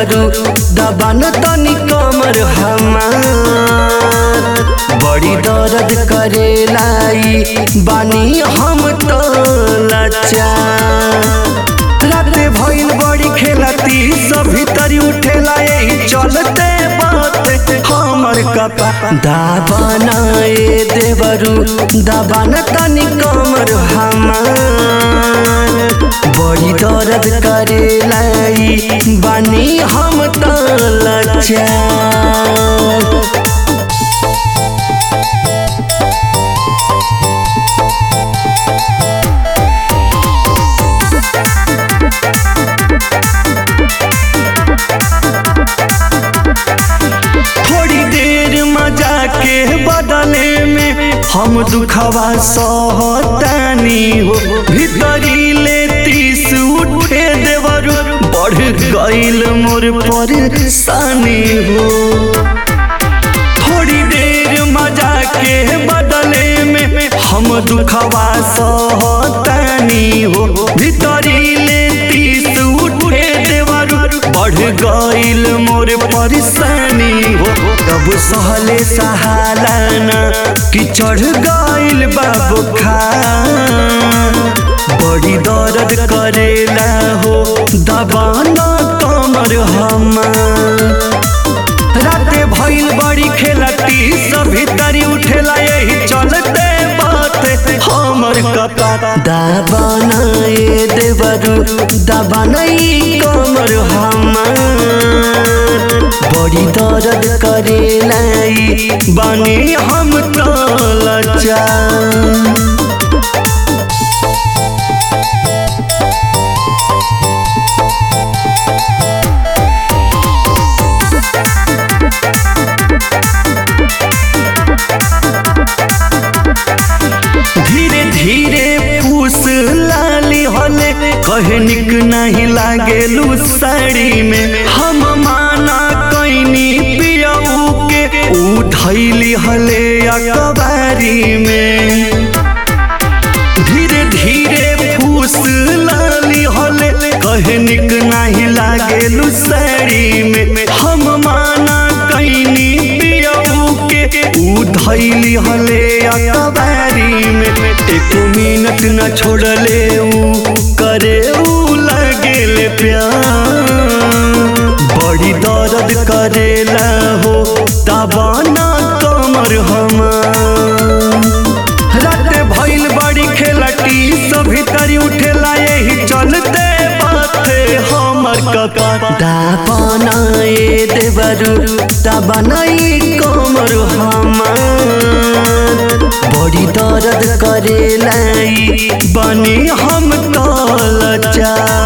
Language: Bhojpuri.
देवरू दबान तनी कमर हमार बड़ी दर्द करेलाई बानी हम तो लाचार राते भइल बड़ी खेलती सभी तरी उठेला यही चलते बात हमर कपा दाबाना ए देवरू दाबाना तनी कमर हमार बड़ी दर्द करेलाई बानी हम तो लाचार थोड़ी देर मजा के बदले में हम दुखवा सहतानी हो भीतरी ले तीस उठे देवरू बढ़ गईल मोर परेशानी हो थोड़ी देर मजा के बदले में हम दुखवा सहतानी हो भीतरी ले तीस उठे देवरू बढ़ गईल मोर परेशानी हो तब सहले सहालाना कि चढ़ गईल बाबू खा बड़ी दर्द करेला हो दबाना कमर हमार राते भइल बड़ी खेलती सभी तरी उठेला यही चलते बात हमर कपा दाबाना ए देवरू दाबाना ई कमर हमार बड़ी दर्द करेला ई बानी हम तो लाचार धीरे धीरे पूस लाली हले कहे निक नहीं लागेलू साड़ी में हम माना कैनी पियऊ के उठैली हले अकबारी में धीरे धीरे फूस लाली हले कहे निक नहीं लागेलू साड़ी में हम माना कैनी पियऊ के उधैली हले अकबारी में एक मिनट न छोड़ले ऊ करे ऊ लगेले प्यार बड़ी दर्द करेला हो दबाना कमर हमार राते भइल बड़ी खेलटी सभी तरी उठेला यही चलते बाते हमर कका दापना ए देवरू दाबना ई कमर हमार बड़ी दर्द करेला ई बनी हम तो लाचार